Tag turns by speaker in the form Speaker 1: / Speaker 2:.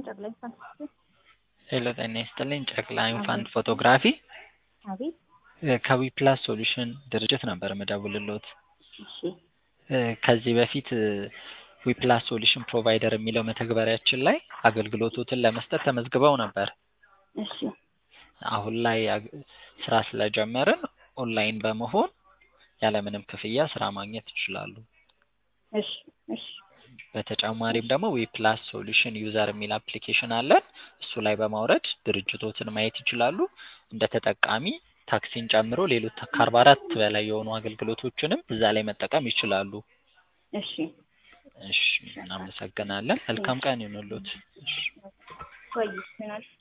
Speaker 1: ጨቅላ ኢንፋንት
Speaker 2: ሄሎ ጤና ይስጥልኝ ጨቅላ ኢንፋንት ፎቶግራፊ
Speaker 1: አቤት
Speaker 2: ከዊፕላስ ሶሉሽን ድርጅት ነበር የምደውልልዎት።
Speaker 1: እሺ
Speaker 2: እ ከዚህ በፊት ዊፕላስ ሶሉሽን ፕሮቫይደር የሚለው መተግበሪያችን ላይ አገልግሎቶትን ለመስጠት ተመዝግበው ነበር።
Speaker 1: እሺ
Speaker 2: አሁን ላይ አግ- ስራ ስለጀመርን ኦንላይን በመሆን ያለምንም ክፍያ ስራ ማግኘት ይችላሉ።
Speaker 1: እሺ እሺ
Speaker 2: በተጨማሪም ደግሞ ዊፕላስ ሶሉሽን ዩዘር የሚል አፕሊኬሽን አለን። እሱ ላይ በማውረድ ድርጅቶትን ማየት ይችላሉ። እንደ ተጠቃሚ ታክሲን ጨምሮ ሌሎች ከአርባ አራት በላይ የሆኑ አገልግሎቶችንም እዛ ላይ መጠቀም ይችላሉ።
Speaker 1: እሺ
Speaker 2: እሺ እናመሰግናለን። መልካም ቀን ይሁንልዎት። እሺ
Speaker 1: ቆይ ምን አልሽ?